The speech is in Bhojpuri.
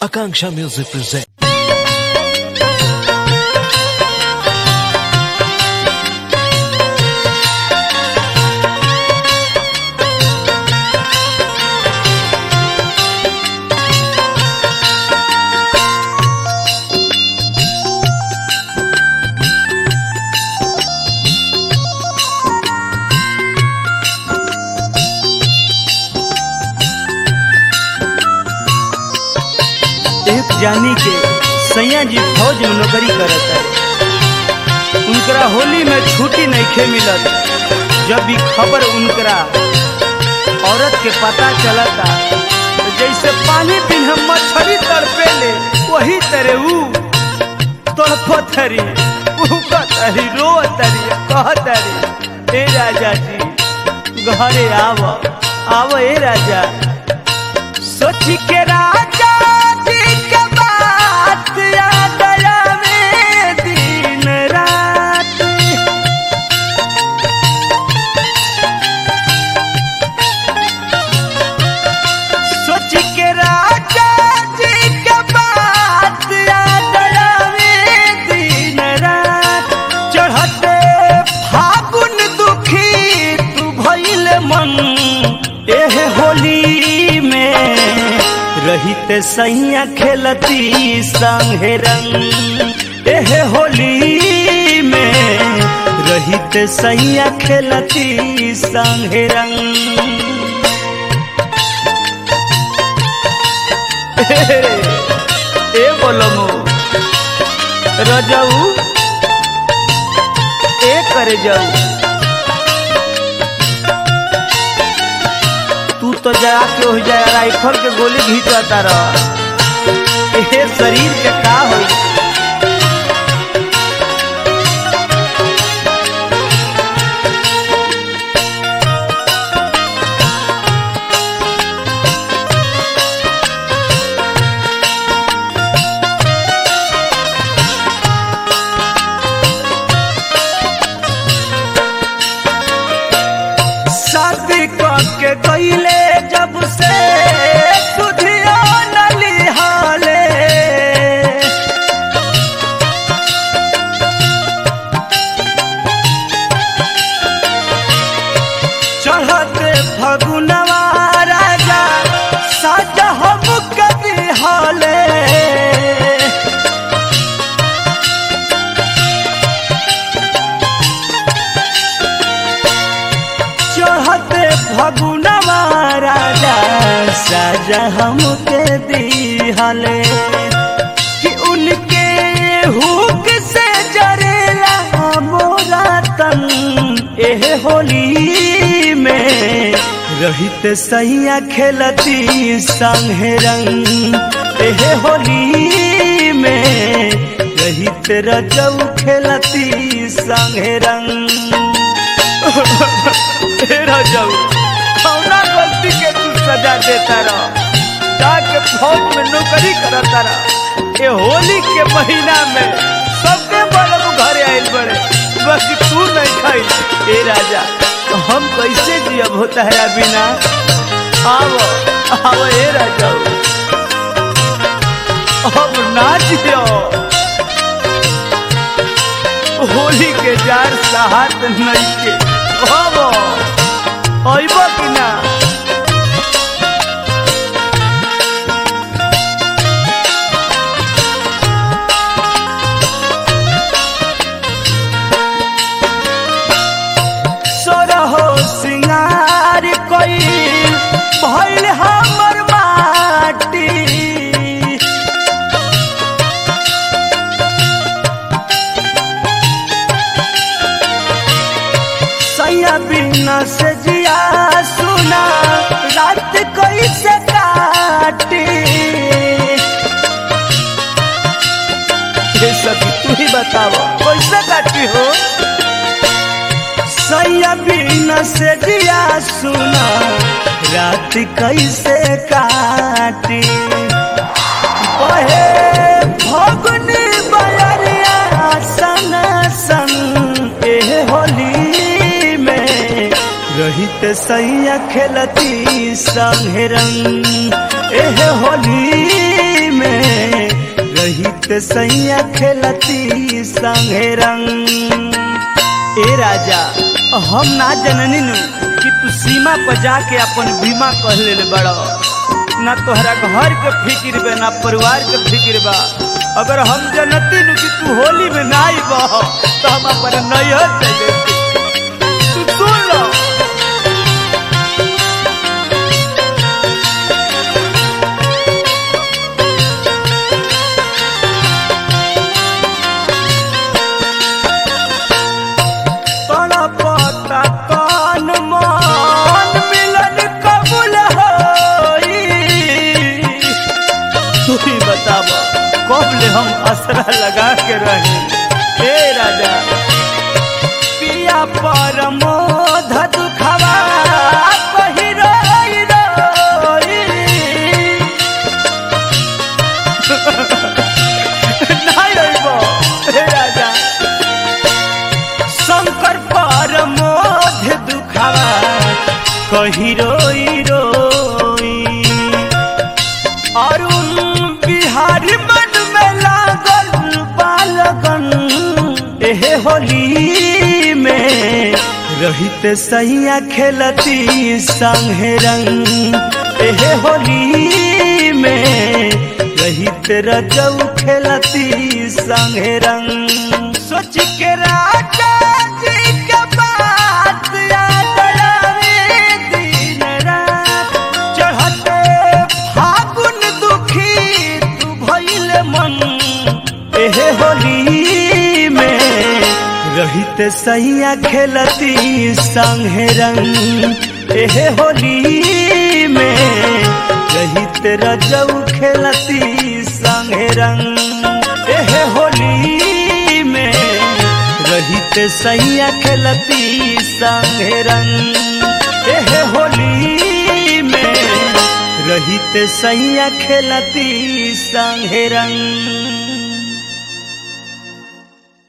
Akanksha Music presents. एक जानी के सैया जी फौज में नौकरी करत है उनकरा होली में छुट्टी नहीं खे मिलत जब भी खबर उनकरा औरत के पता चलता तो जैसे पानी बिन मछली तड़पे ले वही तरह ऊ तड़पतरी उकतरी रोतरी कहतरी ए राजा जी घरे आव आव ए राजा सोच के राजा जी के बात याद आवे दिन रात सोच के राजा जी के बात याद आवे दिन रात चढ़ते फागुन दुखी तू भइल मन एह होली में रहित सैया खेलती संगे रंग एह होली में रहित सैया खेलती संगे रंग ए बोलमो रजऊ ए करे जाऊ तू तो जरा के हो जाए राइफल के गोली घींचता रह ए शरीर के का होई शादी के गईले जब से सुधियो नलिहाले चढ़ते फगुनवा राजा साज हम कदी हाले चढ़ते फगुनवा राजा साजा हमके दिहले कि उनके हुक से जरेला मोरा तन एह होली में रहित सैया खेलती संगे रंग एह होली में रहित रजऊ खेलती संगे रंग तेरा जाऊ कौना गलती के तू सजा देता रह जाके फौज में नौकरी करता रह ये होली के महीना में सबके बड़े घरे आयल बड़े बस तू नहीं खाई ए राजा तो हम कैसे जियब होता है बिना आओ आओ ए राजा अब ना जियो होली के जार साहत नहीं के बाबा आइबा कि ना सोरहो सिंगार कोई भइल हमर माटी सैया बिना से जिया सुना रात कैसे काटी ये सभी तू ही बताओ कैसे काटी हो सैया बिना से जिया सुना रात कैसे काटी बहे फगुनी बयरिया सन सन एह होली में रहित सैया खेलती संगे रंग एह होली में रहित सैया खेलती संगे रंग ए राजा हम ना जननी नु कि तू सीमा पर जाके अपन बीमा कह ले बड़ो ना तोहरा घर के फिक्र बा ना परिवार के फिक्र बा अगर हम जनती नु कि तू होली में ना आई बह तो हम अपन नैहर चले तू सुन लो तड़पता कान मान मिलन कबूल होई तू ही बताब कब ले हम असरा लगा के रहे हे राजा पिया पर मोध दुखवा कही रोई रोई नहीं अइबो, हे राजा शंकर पर मोध दुखावा कही रोई रोई अरुण बिहारी मन में लागल बालगन एहे होली में रहित सैया खेलती संगे रंग एहे होली में रहित रजऊ खेलती संगे रंग सोच के राजा जी के बात याद आवे दिन रात चढ़ते फागुन दुखी तू भइल मन एहे होली में रहित सैया खेलती संगे रंग एहे होली में रहित रजऊ खेलती संगे रंग एहे होली में रहित सैया खेलती संगे रंग एहे होली में रहित सैया खेलती संगे रंग